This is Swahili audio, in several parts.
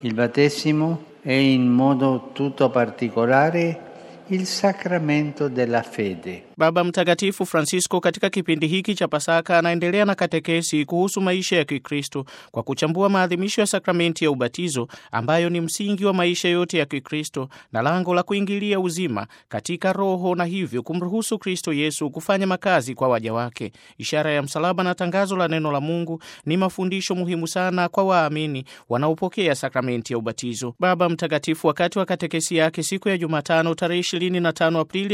Il battesimo è in modo tutto particolare il sacramento della fede. Baba Mtakatifu Francisco katika kipindi hiki cha Pasaka anaendelea na katekesi kuhusu maisha ya Kikristo kwa kuchambua maadhimisho ya sakramenti ya ubatizo ambayo ni msingi wa maisha yote ya Kikristo na lango la kuingilia uzima katika Roho na hivyo kumruhusu Kristo Yesu kufanya makazi kwa waja wake. Ishara ya msalaba na tangazo la neno la Mungu ni mafundisho muhimu sana kwa waamini wanaopokea sakramenti ya ubatizo. Baba Mtakatifu wakati wa katekesi yake siku ya Jumatano tarehe 25 Aprili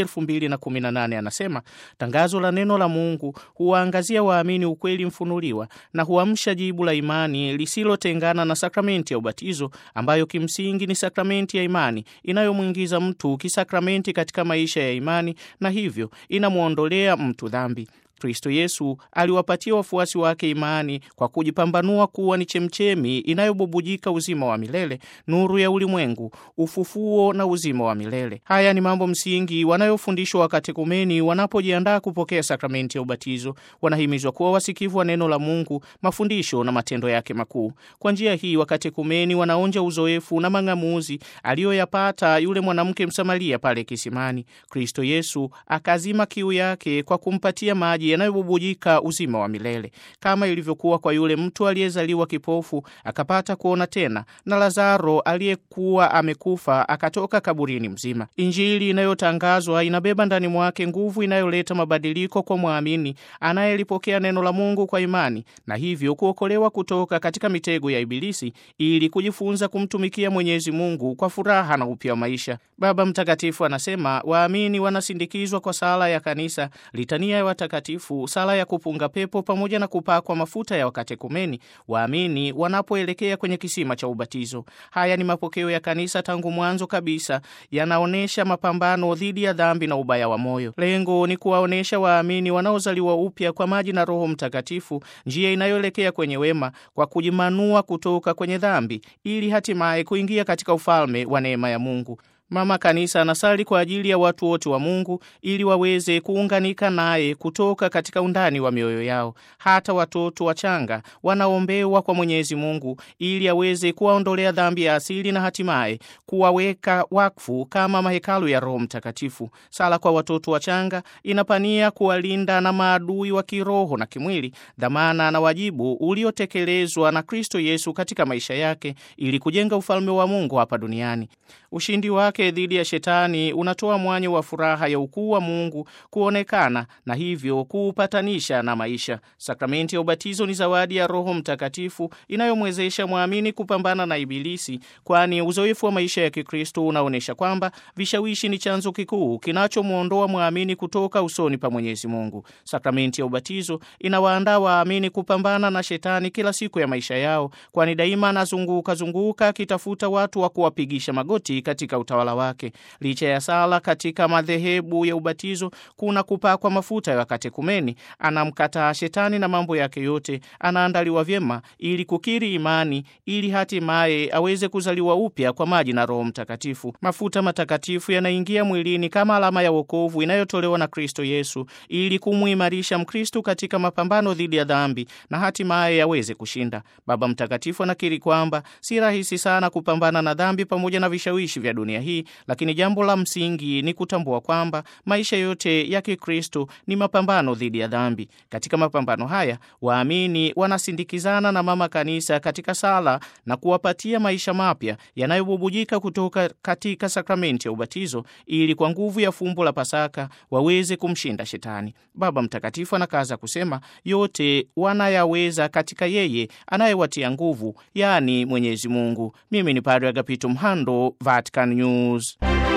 2018 anasema tangazo la neno la Mungu huwaangazia waamini ukweli mfunuliwa na huamsha jibu la imani lisilotengana na sakramenti ya ubatizo ambayo kimsingi ni sakramenti ya imani inayomwingiza mtu kisakramenti katika maisha ya imani na hivyo inamwondolea mtu dhambi. Kristo Yesu aliwapatia wafuasi wake imani kwa kujipambanua kuwa ni chemchemi inayobubujika uzima wa milele, nuru ya ulimwengu, ufufuo na uzima wa milele. Haya ni mambo msingi wanayofundishwa wakatekumeni wanapojiandaa kupokea sakramenti ya ubatizo. Wanahimizwa kuwa wasikivu wa neno la Mungu, mafundisho na matendo yake makuu. Kwa njia hii, wakatekumeni wanaonja uzoefu na mang'amuzi aliyoyapata yule mwanamke Msamaria pale kisimani. Kristo Yesu akazima kiu yake kwa kumpatia maji yanayobubujika uzima wa milele, kama ilivyokuwa kwa yule mtu aliyezaliwa kipofu akapata kuona tena, na Lazaro aliyekuwa amekufa akatoka kaburini mzima. Injili inayotangazwa inabeba ndani mwake nguvu inayoleta mabadiliko kwa mwamini anayelipokea neno la Mungu kwa imani, na hivyo kuokolewa kutoka katika mitego ya Ibilisi ili kujifunza kumtumikia Mwenyezi Mungu kwa furaha na upya wa maisha. Baba Mtakatifu anasema waamini wanasindikizwa kwa sala ya kanisa, litania ya watakatifu sala ya kupunga pepo pamoja na kupakwa mafuta ya wakatekumeni waamini wanapoelekea kwenye kisima cha ubatizo. Haya ni mapokeo ya kanisa tangu mwanzo kabisa, yanaonyesha mapambano dhidi ya dhambi na ubaya wa moyo. Lengo ni kuwaonyesha waamini wanaozaliwa upya kwa maji na Roho Mtakatifu njia inayoelekea kwenye wema kwa kujimanua kutoka kwenye dhambi ili hatimaye kuingia katika ufalme wa neema ya Mungu. Mama Kanisa anasali kwa ajili ya watu wote wa Mungu ili waweze kuunganika naye kutoka katika undani wa mioyo yao. Hata watoto wachanga wanaombewa kwa Mwenyezi Mungu ili aweze kuwaondolea dhambi ya asili na hatimaye kuwaweka wakfu kama mahekalu ya Roho Mtakatifu. Sala kwa watoto wachanga inapania kuwalinda na maadui wa kiroho na kimwili, dhamana na wajibu uliotekelezwa na Kristo Yesu katika maisha yake ili kujenga ufalme wa Mungu hapa duniani. Ushindi wake dhidi ya shetani unatoa mwanya wa furaha ya ukuu wa Mungu kuonekana na hivyo kuupatanisha na maisha. Sakramenti ya ubatizo ni zawadi ya Roho Mtakatifu inayomwezesha mwamini kupambana na Ibilisi, kwani uzoefu wa maisha ya Kikristo unaonyesha kwamba vishawishi ni chanzo kikuu kinachomwondoa mwamini kutoka usoni pa Mwenyezi Mungu. Sakramenti ya ubatizo inawaandaa waamini kupambana na shetani kila siku ya maisha yao, kwani daima anazunguka zunguka akitafuta watu wa kuwapigisha magoti katika utawala wake. Licha ya sala katika madhehebu ya ubatizo kuna kupakwa mafuta ya wakatekumeni, anamkataa shetani na mambo yake yote, anaandaliwa vyema ili kukiri imani, ili hatimaye aweze kuzaliwa upya kwa maji na Roho Mtakatifu. Mafuta matakatifu yanaingia mwilini kama alama ya wokovu inayotolewa na Kristo Yesu ili kumuimarisha Mkristu katika mapambano dhidi ya dhambi na hatimaye aweze kushinda. Baba Mtakatifu anakiri kwamba si rahisi sana kupambana na dhambi pamoja na vishawishi vya dunia hii, lakini jambo la msingi ni kutambua kwamba maisha yote ya Kikristo ni mapambano dhidi ya dhambi. Katika mapambano haya, waamini wanasindikizana na Mama Kanisa katika sala na kuwapatia maisha mapya yanayobubujika kutoka katika sakramenti ya ubatizo, ili kwa nguvu ya fumbo la Pasaka waweze kumshinda Shetani. Baba Mtakatifu anakaza kusema yote wanayaweza katika yeye anayewatia nguvu, yaani Mwenyezi Mungu. Mimi ni Padre Agapito Mhando, Vatican News.